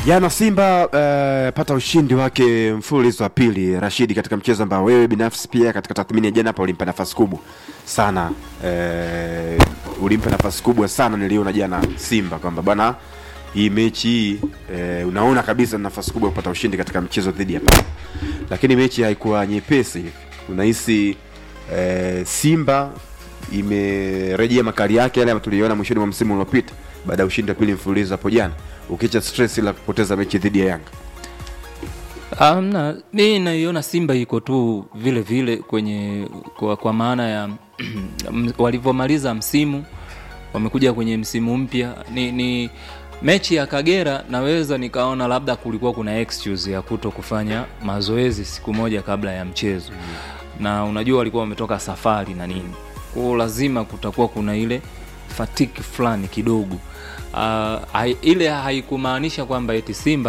Jana Simba uh, pata ushindi wake mfululizo wa pili Rashidi, katika mchezo ambao wewe binafsi pia katika tathmini ya jana hapa ulimpa nafasi kubwa sana uh, ulimpa nafasi kubwa sana, niliona jana Simba kwamba bwana, hii mechi hii uh, unaona kabisa nafasi kubwa ya kupata ushindi katika mchezo dhidi ya Pamba, lakini mechi haikuwa nyepesi hivi. Unahisi uh, Simba imerejea makali yake yale ambayo tuliona mwishoni mwa msimu uliopita baada ya ushindi wa pili mfululizo hapo jana, ukiacha stress la kupoteza mechi dhidi ya Yanga. Amna, mi naiona Simba iko tu vile vile kwenye kwa, kwa maana ya walivyomaliza msimu wamekuja kwenye msimu mpya. Ni, ni mechi ya Kagera naweza nikaona labda kulikuwa kuna excuse ya kuto kufanya mazoezi siku moja kabla ya mchezo mm. na unajua walikuwa wametoka safari na nini, kwao lazima kutakuwa kuna ile fatiki fulani kidogo. Uh, hai, ile haikumaanisha kwamba eti Simba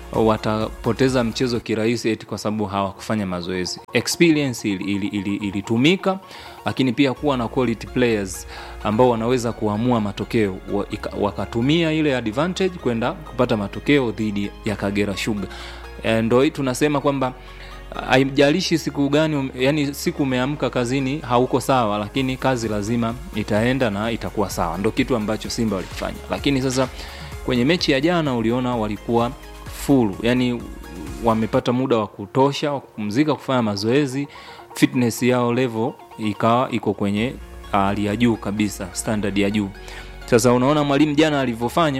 watapoteza mchezo kirahisi eti kwa sababu hawakufanya mazoezi. Experience ilitumika ili, ili, ili lakini pia kuwa na quality players ambao wanaweza kuamua matokeo wakatumia ile advantage kwenda kupata matokeo dhidi ya Kagera Sugar. E, ndo tunasema kwamba haijalishi siku gani, yani siku umeamka kazini hauko sawa, lakini kazi lazima itaenda na itakuwa sawa. Ndo kitu ambacho Simba walikifanya, lakini sasa kwenye mechi ya jana uliona walikuwa full, yani wamepata muda wa kutosha wa kupumzika, kufanya mazoezi, fitness yao level ikawa iko kwenye hali ya juu kabisa, standard ya juu. Sasa unaona mwalimu jana alivyofanya,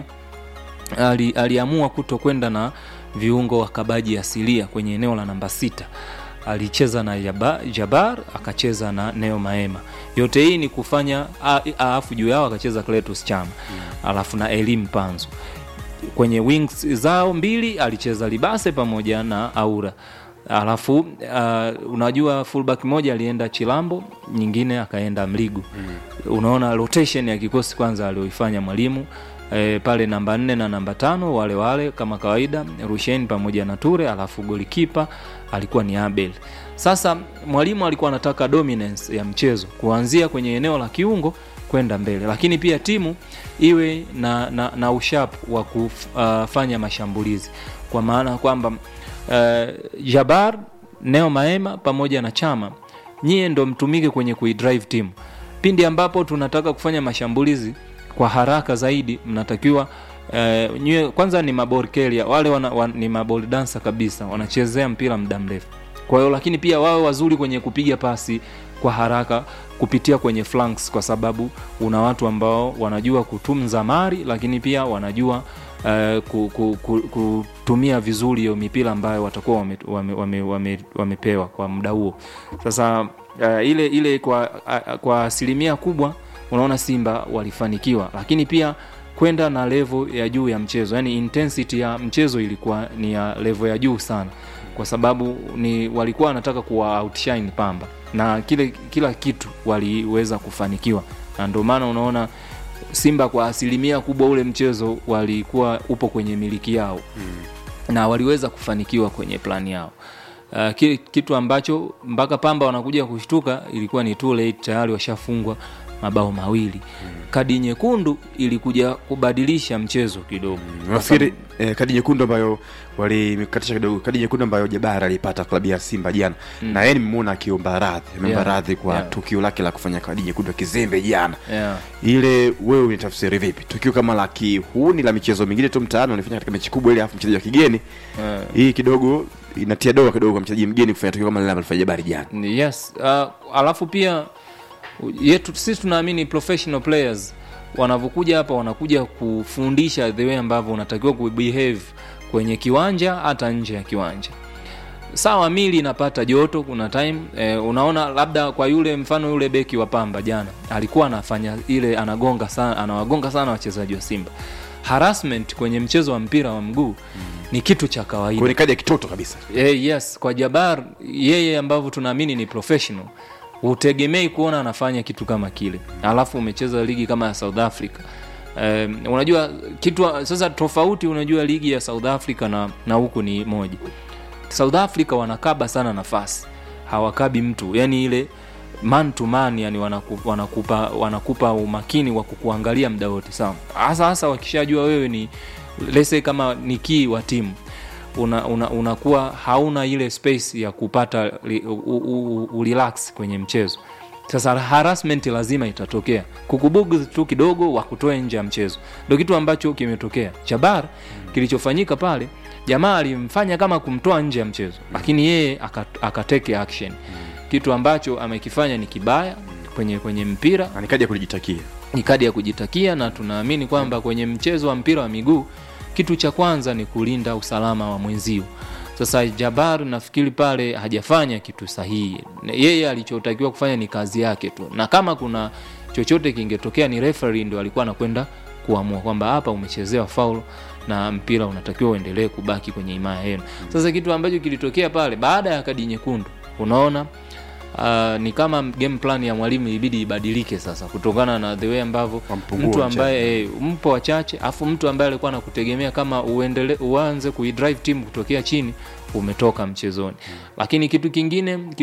ali, aliamua kuto kwenda na viungo wakabaji asilia kwenye eneo la namba sita. Alicheza na Jabar, Jabar akacheza na Neo Maema. Yote hii ni kufanya alafu juu yao akacheza Cletus Chama mm. alafu na Elim Panzu kwenye wings zao mbili alicheza Libase pamoja na Aura alafu uh, unajua fullback moja alienda Chilambo, nyingine akaenda Mligu mm. Unaona rotation ya kikosi kwanza alioifanya mwalimu e, pale namba nne na namba tano wale wale kama kawaida Rushen pamoja na Ture, alafu golikipa alikuwa ni Abel. Sasa mwalimu alikuwa anataka dominance ya mchezo kuanzia kwenye eneo la kiungo kwenda mbele, lakini pia timu iwe na, na, na ushapu wa kufanya mashambulizi kwa maana kwamba uh, Jabar, Neo Maema pamoja na Chama nyie ndo mtumike kwenye kuidrive timu pindi ambapo tunataka kufanya mashambulizi kwa haraka zaidi, mnatakiwa uh, nyie kwanza ni maborkelia wale wana, wan, ni mabol dansa kabisa, wanachezea mpira muda mrefu. Kwa hiyo lakini pia wawe wazuri kwenye kupiga pasi kwa haraka kupitia kwenye flanks, kwa sababu una watu ambao wanajua kutunza mari, lakini pia wanajua uh, ku, ku, ku, kutumia vizuri hiyo mipira ambayo watakuwa wamepewa wame, wame, wame, wame kwa muda huo. Sasa uh, ile ile kwa uh, kwa asilimia kubwa unaona Simba walifanikiwa, lakini pia kwenda na level ya juu ya mchezo, yani intensity ya mchezo ilikuwa ni ya level ya juu sana, kwa sababu ni walikuwa wanataka kuwa outshine Pamba na kile kila kitu waliweza kufanikiwa, na ndio maana unaona Simba kwa asilimia kubwa ule mchezo walikuwa upo kwenye miliki yao mm. na waliweza kufanikiwa kwenye plani yao. Uh, kitu ambacho mpaka Pamba wanakuja kushtuka ilikuwa ni too late, tayari washafungwa mabao mawili mm. Kadi nyekundu ilikuja kubadilisha mchezo kidogo. Nafikiri eh, kadi nyekundu ambayo walimkatisha kidogo, kadi nyekundu ambayo Jabara alipata klabu ya Simba jana mm. na yeye nimemuona akiomba radhi, ameomba Yeah, radhi kwa yeah. tukio lake la kufanya kadi nyekundu ya kizembe jana yeah. ile wewe unitafsiri vipi tukio kama la kihuni la michezo mingine tu mtaani wanafanya katika mechi kubwa ile, afu mchezaji wa kigeni Yeah. hii kidogo inatia doa kidogo kwa mchezaji mgeni kufanya tukio kama lile alifanya Jabari jana. Yes. Uh, alafu pia yetu sisi tunaamini professional players wanavyokuja hapa wanakuja kufundisha the way ambavyo unatakiwa kubehave kwenye kiwanja hata nje ya kiwanja. Sawa, mili inapata joto, kuna time eh, unaona labda kwa yule mfano yule beki wa Pamba jana alikuwa anafanya ile anagonga sana, anawagonga sana wachezaji wa Simba. Harassment kwenye mchezo wa mpira wa mguu ni kitu cha kawaida. Kwa ni kadi ya kitoto kabisa. Eh, yes, kwa Jabar yeye ambavyo tunaamini ni professional, hutegemei kuona anafanya kitu kama kile, alafu umecheza ligi kama ya South Africa. Um, unajua kitu sasa tofauti, unajua ligi ya South Africa na, na huku ni moja. South Africa wanakaba sana nafasi, hawakabi mtu, yani ile man to man, yani wanakupa, wanakupa, wanakupa umakini wa kukuangalia muda wote, sawa. Hasa hasa wakishajua wewe ni lese kama ni kii wa timu unakuwa una, unakuwa hauna ile space ya kupata li, u, u, u, u, relax kwenye mchezo sasa harassment lazima itatokea kukubugu tu kidogo wakutoe nje ya mchezo ndo kitu ambacho kimetokea chabar kilichofanyika pale jamaa alimfanya kama kumtoa nje ya mchezo lakini yeye aka- akateke action kitu ambacho amekifanya ni kibaya kwenye kwenye mpira Na nikaja kujitakia ni kadi ya kujitakia na tunaamini kwamba kwenye mchezo wa mpira wa miguu kitu cha kwanza ni kulinda usalama wa mwenzio sasa jabar nafikiri pale hajafanya kitu sahihi Na yeye alichotakiwa kufanya ni kazi yake tu na kama kuna chochote kingetokea ni referee ndo alikuwa anakwenda kuamua kwamba hapa umechezewa faul na mpira unatakiwa uendelee kubaki kwenye himaya yenu sasa kitu ambacho kilitokea pale baada ya kadi nyekundu unaona uh, ni kama game plan ya mwalimu ibidi ibadilike sasa kutokana na the way ambavyo Wampungua mtu wachache. ambaye eh, mpo wachache afu mtu ambaye alikuwa anakutegemea kama uendele, uanze kuidrive timu kutokea chini umetoka mchezoni lakini kitu kingine